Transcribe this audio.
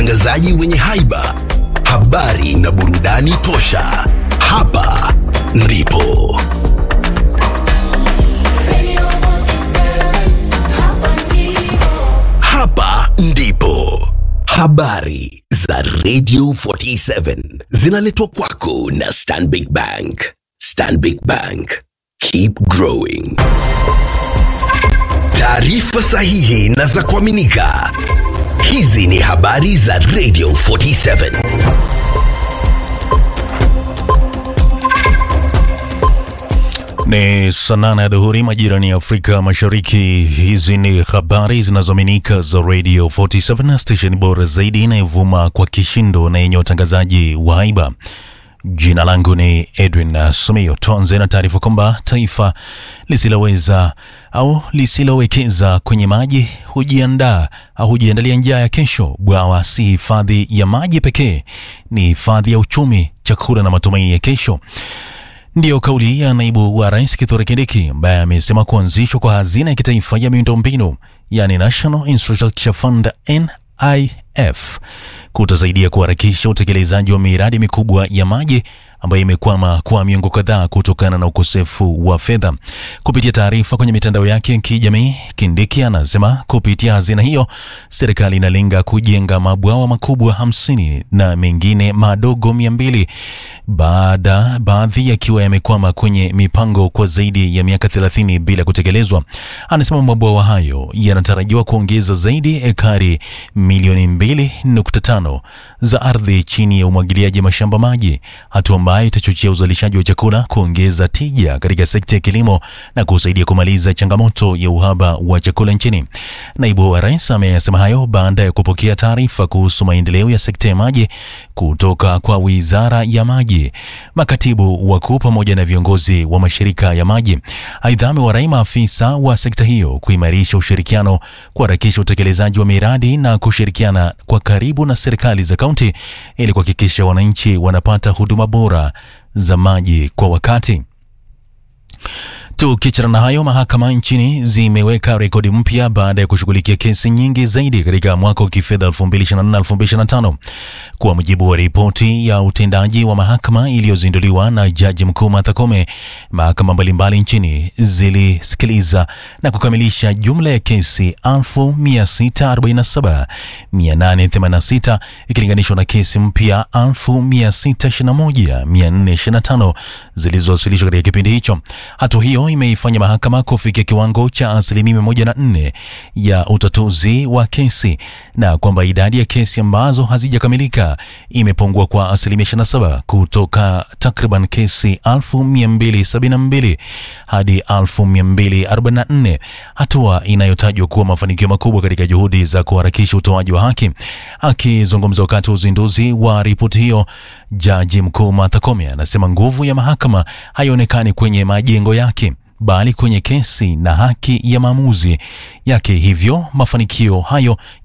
watangazaji wenye haiba, habari na burudani tosha. Hapa ndipo hapa ndipo habari za Radio 47 zinaletwa kwako na Stanbic Bank. Stanbic Bank, keep growing. Taarifa sahihi na za kuaminika. Hizi ni habari za Radio 47. Ni saa nane ya dhuhuri majirani ya Afrika Mashariki. Hizi ni habari zinazoaminika za Radio 47, station bora zaidi inayovuma kwa kishindo na yenye utangazaji wa haiba. Jina langu ni Edwin Sumio. Tuanze na taarifa kwamba taifa lisiloweza au lisilowekeza kwenye maji hujiandaa au hujiandalia njaa ya kesho. Bwawa si hifadhi ya maji pekee, ni hifadhi ya uchumi, chakula na matumaini ya kesho. Ndiyo kauli ya naibu wa rais Kithure Kindiki ambaye amesema kuanzishwa kwa hazina ya kitaifa ya miundombinu yani National Infrastructure Fund NIF kutasaidia kuharakisha utekelezaji wa miradi mikubwa ya maji ambayo imekwama kwa miongo kadhaa kutokana na ukosefu wa fedha. Kupitia taarifa kwenye mitandao yake ya kijamii, Kindiki anasema kupitia hazina hiyo serikali inalenga kujenga mabwawa makubwa hamsini na mengine madogo mia mbili baada baadhi yakiwa yamekwama kwenye mipango kwa zaidi ya miaka 30 bila kutekelezwa. Anasema mabwawa hayo yanatarajiwa kuongeza zaidi ekari milioni 2.5 za ardhi chini ya umwagiliaji mashamba maji, hatua ambayo itachochea uzalishaji wa chakula, kuongeza tija katika sekta ya kilimo na kusaidia kumaliza changamoto ya uhaba wa chakula nchini. Naibu wa rais ameyasema hayo baada ya kupokea taarifa kuhusu maendeleo ya sekta ya maji kutoka kwa wizara ya maji, makatibu wakuu pamoja na viongozi wa mashirika ya maji. Aidha, amewarai maafisa wa sekta hiyo kuimarisha ushirikiano, kuharakisha utekelezaji wa miradi na kushirikiana kwa karibu na serikali za kaunti ili kuhakikisha wananchi wanapata huduma bora za maji kwa wakati. Tukiachana na hayo, mahakama nchini zimeweka rekodi mpya baada ya kushughulikia kesi nyingi zaidi katika mwaka wa kifedha 2024-2025 kwa mujibu wa ripoti ya utendaji wa mahakama iliyozinduliwa na jaji mkuu Martha Koome. Mahakama mbalimbali nchini zilisikiliza na kukamilisha jumla ya kesi 1647,886 ikilinganishwa na kesi mpya 1621,425 zilizowasilishwa katika kipindi hicho. Hatua hiyo imeifanya mahakama kufikia kiwango cha asilimia moja na nne ya utatuzi wa kesi na kwamba idadi ya kesi ambazo hazijakamilika imepungua kwa asilimia 27 kutoka takriban kesi 1272 hadi 1244, hatua inayotajwa kuwa mafanikio makubwa katika juhudi za kuharakisha utoaji wa haki. Akizungumza wakati wa uzinduzi wa ripoti hiyo, jaji mkuu Martha Koome anasema nguvu ya mahakama haionekani kwenye majengo yake bali kwenye kesi na haki ya maamuzi yake. Hivyo mafanikio hayo